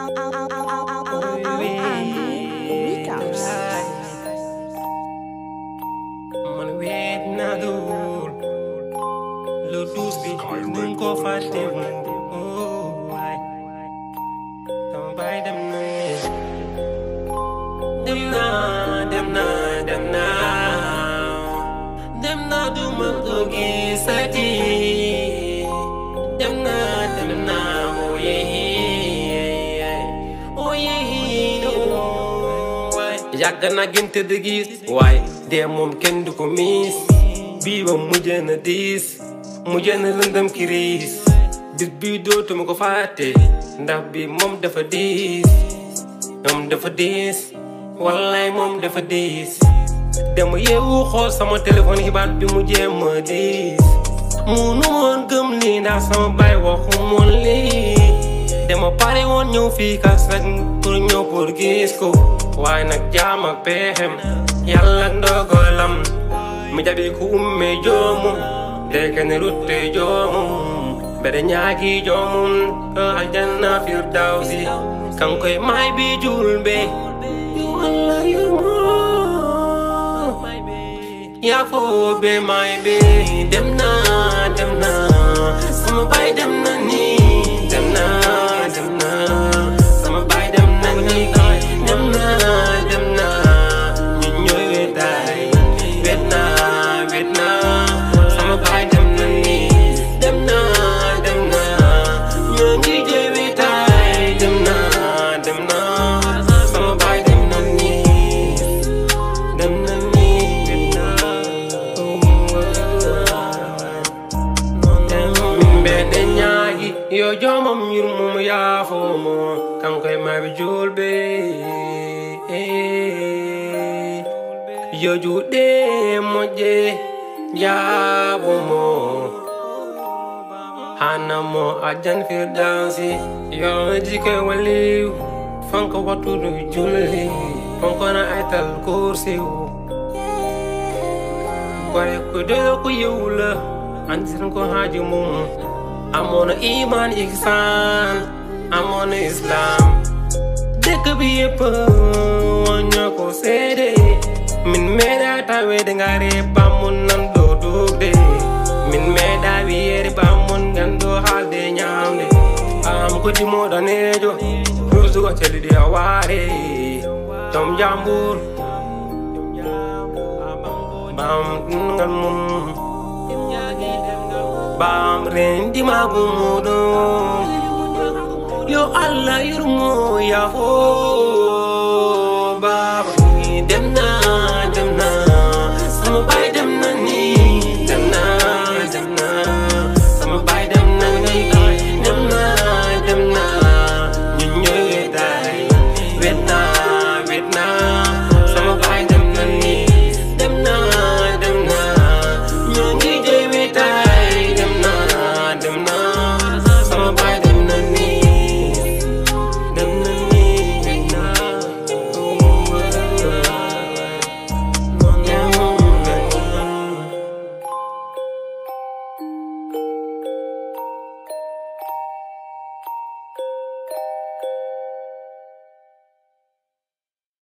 man weet naa dul lu duus bi duñ ko fàtte mu waay sama baay dem na dem naa dem naa dem naa dem naa du ma ko gisati dem naa dem naa oye oye waay yàgg naa gën tëdd gis waaye dee moom kenn du ko miis bii ba mujj na diis mujj na lëndëm kiriis bis bii dootuma ko fàtte ndax bi moom dafa diis moom dafa diis wallaay moom dafa diis dama yeewu xool sama téléphone xibaar bi mu jéem a diis munu woon gëm lii ndax sama baay waxu moon lii dama pare woon ñëw fii kas rek pour ñëw pour gis ko waaye nag jaam ak peexem yàlla ak ndogalam mi jabi ku umme joomum deke ne rutte joomum bede ñaagi joomum ko aljanna firdawsi kankoy maay bi julbe walla yurmo yaa foo be maay be dem na dem na sama baay dem na ni dem na dem na sama baay dem na ni dem na dem na ñu ñooy wetaay wet na wet na sama baay dem na ni dem na dem na ñoo ngi jee wetaay dem na dem na sama baay dem na ni dem na ni wet na mbene ñaagi yo jomam yurmum yaafomo kankoye maɓe julɓe yo juuɗe moƴƴe jaabomo hanamo ajan firdansi yo jikoye walliw fanko wattudu julli fankona aytal kursiw gore ko doyo ko yewla anditan ko haaji mum amono iman ihsan amono islam dëkk bi yëpp woñño ko seede min meeɗa tawede ngare bammun nan ɗo dugde min meeɗa wiyede bammun gando haalde ñamde am ko dimoɗanejo rusugo celiɗi a waare tom jambur bam ngal mum bam rendi magu muɗum yo allah yurmo yafo